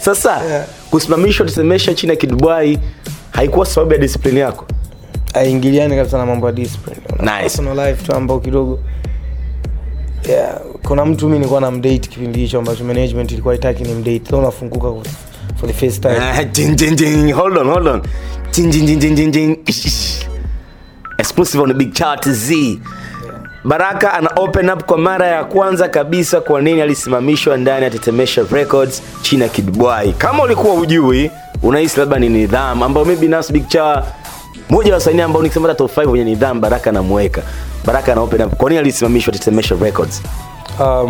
Sasa Yeah. kusimamishwa tetemesha chini ya Kidubwai haikuwa sababu ya discipline yako? aingiliani kabisa na mambo ya discipline Una Nice. personal life tu ambao kidogo yeah, kuna mtu mi nilikuwa na mdate kipindi hicho ambacho management ilikuwa itaki ni mdate so unafunguka for- for the first time Ah, jing, jing, jing. Hold on, hold on. Jing, jing, jing, jing, jing, jing. Ish, ish. Exclusive on the big chart Z. Baraka ana open up kwa mara ya kwanza kabisa kwa nini alisimamishwa ndani ya Tetemesha Records chini ya Kidbwai. Kama ulikuwa ujui, unahisi labda ni nidhamu ambayo mimi binafsi Big Cha moja wa wasanii ambao nikisema hata top 5 wenye nidhamu Baraka anamweka. Baraka ana open up. Kwa nini alisimamishwa Tetemesha Records? um,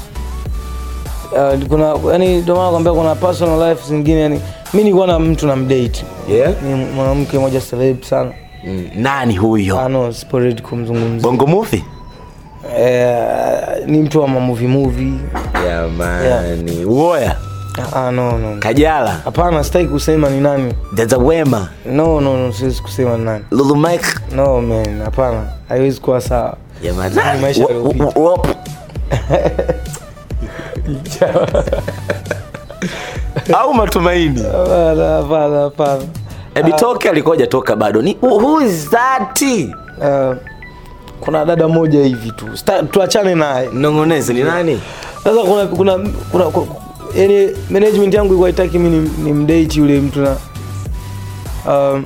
uh, kuna yani ndio maana nakwambia kuna personal life zingine yani mi nilikuwa na mtu na mdate Yeah? ni mwanamke moja celeb sana Mm, nani huyo? ano sipo ready kumzungumzia Bongo Movie? eh, ni mtu wa mamovie movie Jamani. Woya. ah, no, no. Kajala. hapana sitaki kusema ni nani Dada Wema. no no no siwezi kusema ni nani Lulu Mike. no man hapana haiwezi kuwa sawa Jamani. Ni maisha Wa- yaliyopita. wa- wa- au matumaini hapana hapana hapana ebitoke alikuwa hajatoka bado ni who is that uh, kuna dada moja hivi tu Sta- tuachane naye mnongoneze ni nani sasa kuna kuna kuna, kuna yani management yangu ilikuwa itaki mi ni, ni mdate yule mtu na um,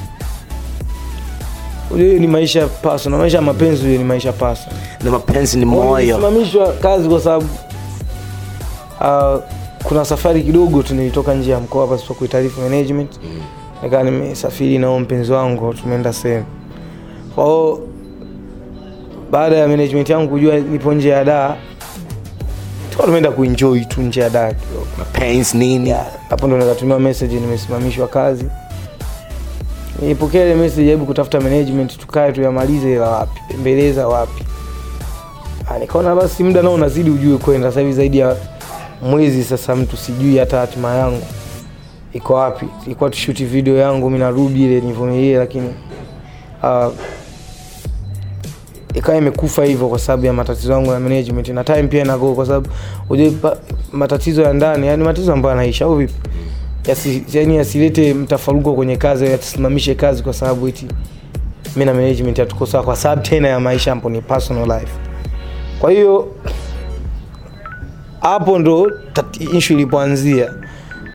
ule ni maisha personal maisha ya mapenzi ule ni maisha personal na mapenzi ni moyo Nilisimamishwa kazi kwa sababu uh, kuna safari kidogo tu nilitoka nje ya mkoa pasipo kuitaarifu management mm. nikaa nimesafiri nao mpenzi wangu tumeenda sehemu kwa hiyo baada ya management yangu kujua nipo nje ya daa tuka tumeenda kuenjoy tu nje ya daa kidogo mapenzi nini Yeah, hapo ndo nikatumiwa message nimesimamishwa kazi nilipokea ile message hebu kutafuta management tukae tuyamalize ila wapi pembeleza wapi Ah, nikaona basi muda nao unazidi ujue kwenda sasa hivi zaidi ya mwezi sasa mtu sijui hata hatima yangu iko wapi ilikuwa tushuti video yangu mi narudi ile nivumilie lakini uh, ikawa imekufa hivyo kwa sababu ya matatizo yangu ya management na time pia inago kwa sababu ujue pa- matatizo ya ndani yani matatizo ambayo yanaisha au vipi Yasi, yani yasilete mtafaruko kwenye kazi au yatusimamishe kazi kwa sababu eti mi na management hatuko sawa kwa sababu tena ya maisha ambapo ni personal life kwa hiyo hapo ndo tati- issue ilipoanzia